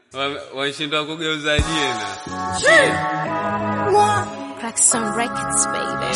Wa- Washindwa kugeuza jina. Crackson Records, baby.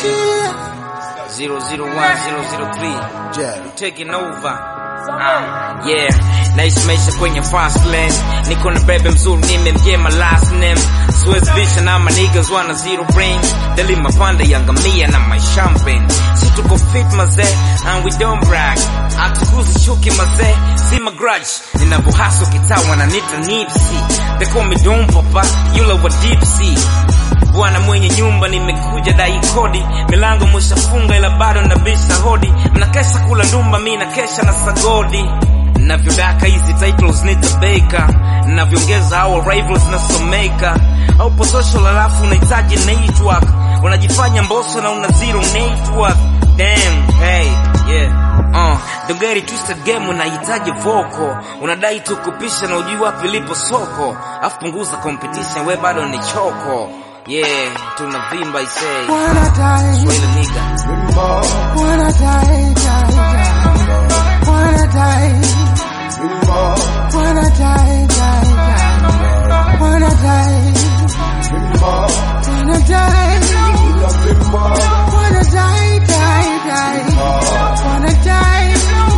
001003 taking over Ah, yeah naishi maisha kwenye fast lane niko na bebe mzuri nimemjema last name siwezi bisha na manigas wana zero brain deli mapanda ya ngamia na my champagne si tuko fit mazee and we don't brag atukuzi chuki mazee zima grudge ninavyohaso kitaa wananita nipsi they call me Don Papa yule wa deep sea bwana mwenye nyumba nimekuja dai kodi milango mwishafunga ila bado nabisha hodi mnakesha kula ndumba mi nakesha na sagodi navyodaka hizi titles nitabeka navyoongeza hao rivals nasomeka aupo social alafu unahitaji network unajifanya mboso na una zero network damn hey yeah Uh, the very twisted game unahitaji voko unadai tu kupisha na ujui wapi lipo soko afu punguza competition we bado ni choko yeah tunavimba isee Wanna die, Swahili nigga wanna die, die, die. Wanna die, wanna die, die, die. Wanna die, wanna die, wanna die, die, die. Wanna die,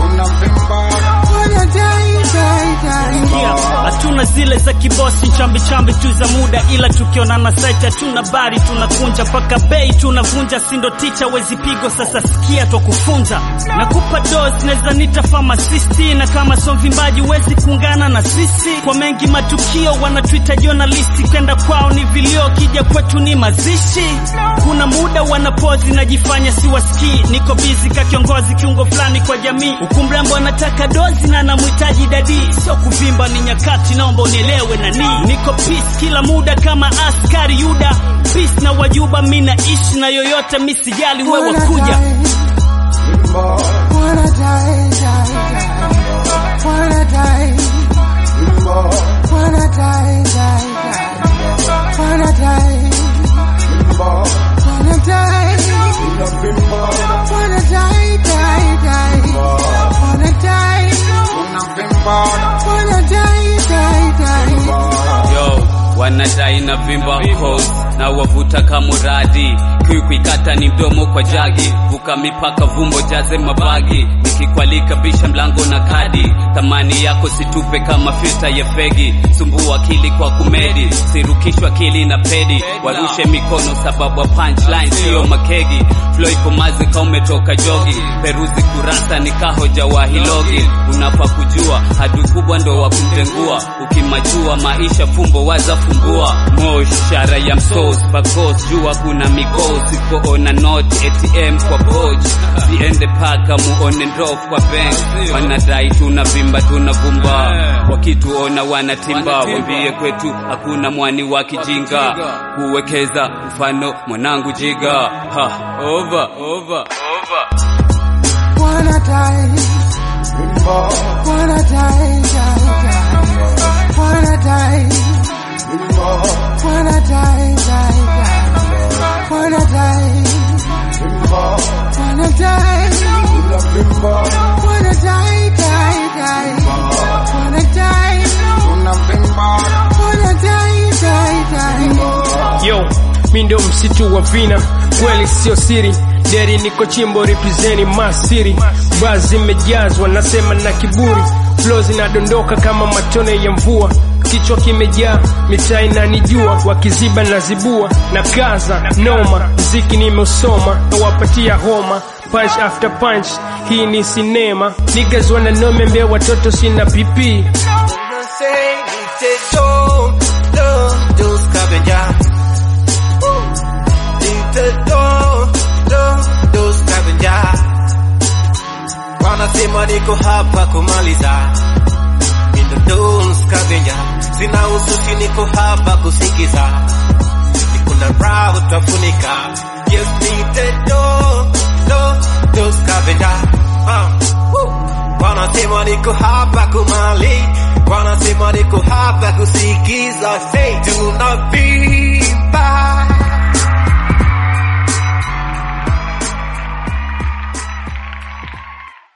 wanna die, die, die. Yeah, hatuna zile za kibosi chambi chambi tu za muda, ila tukionana site hatuna bari, tunakunja mpaka bei tunavunja, sindo ticha wezi pigo. Sasa sikia twakufunza, nakupa dos, neza nita pharmacisti, na kama so mvimbaji wezi kuungana na sisi kwa mengi matukio, wanatuita journalisti, kwenda kwao ni vilio, kija kwetu ni mazishi. Kuna muda wanapozi najifanya siwasikii, niko bizi ka kiongozi kiungo fulani kwa jamii, huku mrembo anataka dozi na anamhitaji dadi, sio kuvimba, ni nyakati, naomba unielewe nani. Niko peace kila muda kama askari Yuda, peace na wajuba, mi naishi na yoyote, mi sijali wewe Wanna kuja die, wanna die, die, die. Wanna die, wanna die, die, die. Wanna die, wanna die, wanna die, die, die. Wanna die, wanna die, die, die. Yo, wanadai na vimba cause na wavuta kamuradi kuikuikata ni mdomo kwa jagi vuka mipaka vumbo jaze mabagi nikikwalika bisha mlango na kadi thamani yako situpe kama filta ya fegi sumbua akili kwa kumedi sirukishwa akili na pedi warushe mikono sababu wa punchline sio makegi flow iko mazi ka umetoka jogi peruzi kurasa ni kahoja wa hilogi unafaa kujua hadu kubwa ndo wa kumtengua ukimajua maisha fumbo waza fumbua mosh shara ya msos bakos jua kuna mikosi poona not atm kwa poch siende paka muone ndof kwa bank wanadai tunavimba tunavumba wakituona wanatimba wambie kwetu hakuna mwani wa kijinga kuwekeza mfano mwanangu jiga ha, over, over, over. Wanna die, wanna die, die, die. Wanna die, wanna die, die, die. Wanna die, wanna die, wanna die, die, die. Wanna die, wanna die, die, die. Yo, mi ndo msitu wa vina, kweli sio siri. Deri niko chimbo represeni masiri, baa zimejazwa nasema na kiburi, flow zinadondoka kama matone ya mvua, kichwa kimejaa mitaa inanijua, wakiziba na zibua na kaza noma, mziki nimeusoma nawapatia homa punch after punch, hii ni sinema. Niggas wananome mbea watoto sina pipi Wanasema niko hapa kumaliza Mindo Don Scavenger Sina ususi niko hapa kusikiza Niko na raha utafunika Yes nite do do do Scavenger uh, woo. Wanasema niko hapa kumali Wanasema niko hapa kusikiza Say tunavimba